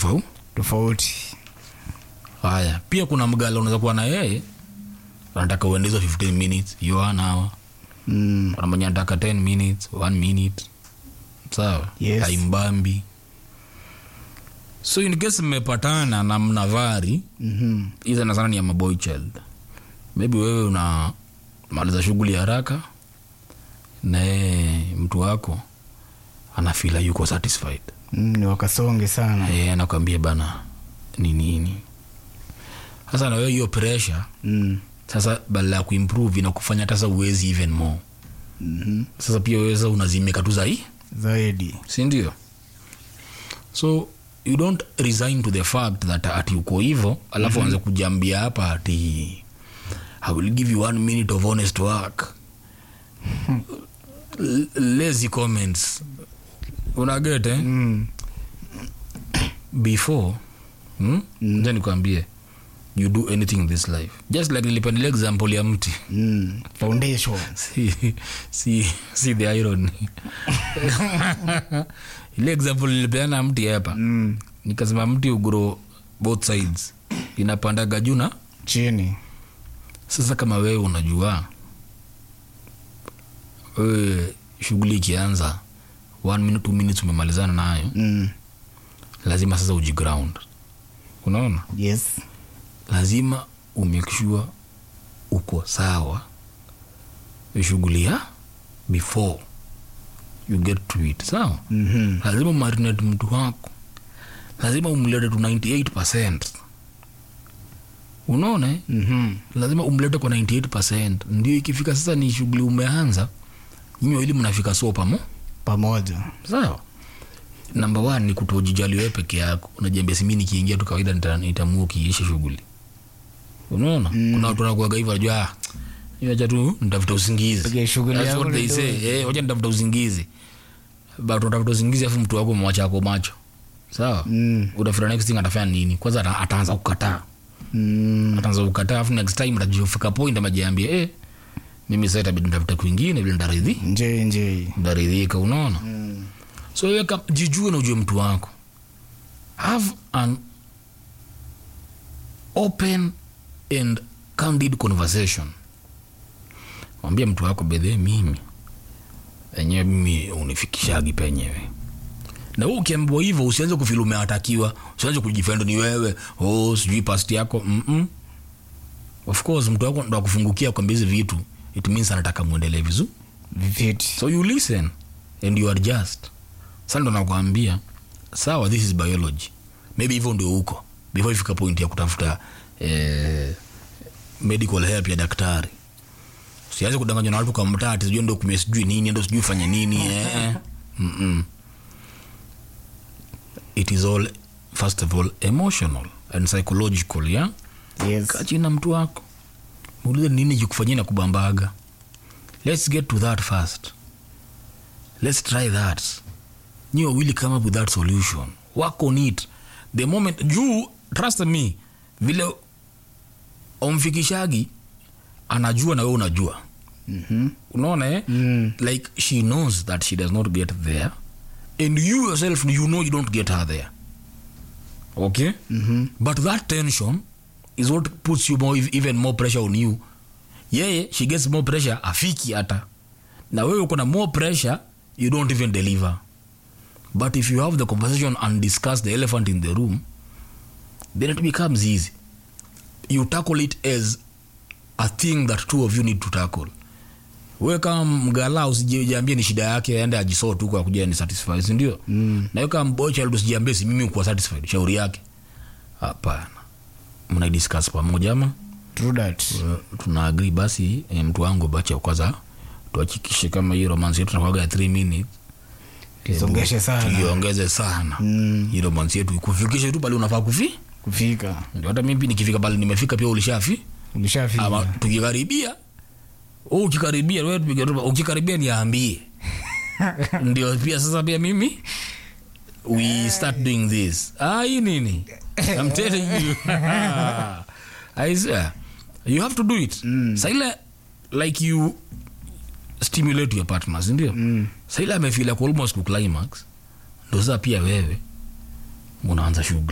tofauti tofauti haya pia kuna mgala unaweza kuwa na yeye anataka uende hizo 15 minutes hiyo one hour mm. kuna mwenye anataka 10 minutes one minute sawa Yes. haimbambi so in case mmepatana na mnavari mm-hmm. hii sana sana ni ya maboy child maybe wewe una maliza shughuli haraka naye mtu wako anafila yuko satisfied mm, ni wakasonge sana e, anakwambia bana ni nini sasa na wewe hiyo pressure mm. sasa badala ya kuimprove inakufanya hata sasa uwezi even more mm-hmm. sasa pia weza unazimika tu zai zaidi sindio so you don't resign to the fact that ati uko hivo alafu anze kujambia hapa ati i will give you one minute of honest work L- lazy comments unaget eh? mm. before hmm? mm. nikwambie you do anything in this life just like nilipendelea example ya mti Mm. foundation si, si, si the irony ile example nilipeana mti hapa mm. nikasema mti ugro both sides inapandaga juu na chini sasa kama wewe unajua wewe shughuli ikianza one minute two minutes umemalizana nayo mm. lazima sasa ujiground unaona yes lazima umekshua uko sawa shughuli ya before you get to it sawa mm-hmm. lazima umarinate mtu wako lazima umlete to 98 unaona eh? Mm-hmm. lazima umlete kwa 98 ndio ikifika sasa ni shughuli umeanza nyinyi wawili mnafika so pamo pamoja sawa namba one ni kutojijali wewe peke yako unajiambia simi nikiingia tu kawaida nita- nitamua ukiisha shughuli unaona mm. kuna watu wanakuaga hivyo najua "Ah, hiyo acha tu nitafuta usingizi Piga shughuli That's yako what they ndio. say eh wacha nitafuta usingizi but utafuta usingizi afu mtu wako mwacha ako macho sawa mm. utafuta next thing atafanya nini kwanza ata- ataanza kukataa Mm. ataanza kukataa afu next time atajifika point amajiambia eh mimi sasa itabidi nitafute kwingine vile nitaridhi nje nje ntaridhika unaona mm. so wewe kam- jijue na ujue mtu wako have an open and candid conversation mwambia mtu wako bedhe mimi enyewe mimi unifikishagi penyewe na wewe ukiambiwa hivyo usianze kufili umeatakiwa usianze kujifend ni wewe oh, sijui past yako Mm-mm. of course mtu wako ndo akufungukia kwambia hizi vitu it means anataka mwendelee vizuri viviti so you listen and you adjust sa ndo nakwambia sawa this is biology maybe hivyo ndio huko before ifika point ya kutafuta eh, medical help ya daktari sianze kudanganywa na watu kwa mtati sijui ndo kumia sijui nini ndo sijui fanya nini eh. Mm-mm. it is all first of all emotional and psychological yeah? yes kachina mtu wako muulize nini kikufanyia na kubambaga let's get to that first let's try that nyi wawili come up with that solution work on it the moment juu trust me vile omfikishagi anajua na wewe unajua mm-hmm. unaona eh? mm. like she knows that she does not get there and you yourself you know you don't get her there okay Mm-hmm. but that tension is what puts you more, even more pressure on you yeye she gets more pressure afiki hata na wewe uko na more pressure you don't even deliver but if you have the conversation and discuss the elephant in the room then it becomes easy you tackle it as a thing that two of you need to tackle we kama mgala usijiambie ni shida yake aende ajisoo tu kwa kuja ni satisfied sindio mm. na we kama mbocha usijiambie si mimi kuwa satisfied shauri yake hapana mnaidiscuss pamoja ama true that uh, tuna agree basi eh, mtu wangu bacha kwanza tuhakikishe kama hiyo romance yetu nakwaga ya 3 minutes Isongeshe sana. tuiongeze sana Mm. hii romance yetu ikufikishe tu pale unafaa kufi kufika ndio hata mimi nikifika pale nimefika pia ulishafi ama ulishafika tukikaribia wewe ukikaribia wewe tupige tu ukikaribia niambie ndio pia sasa pia mimi we start doing this ah hii nini i'm telling you i swear you have to do it mm. saile like you stimulate your partners ndio mm. saile amefila ku almost ku climax ndo sasa pia wewe unaanza shughuli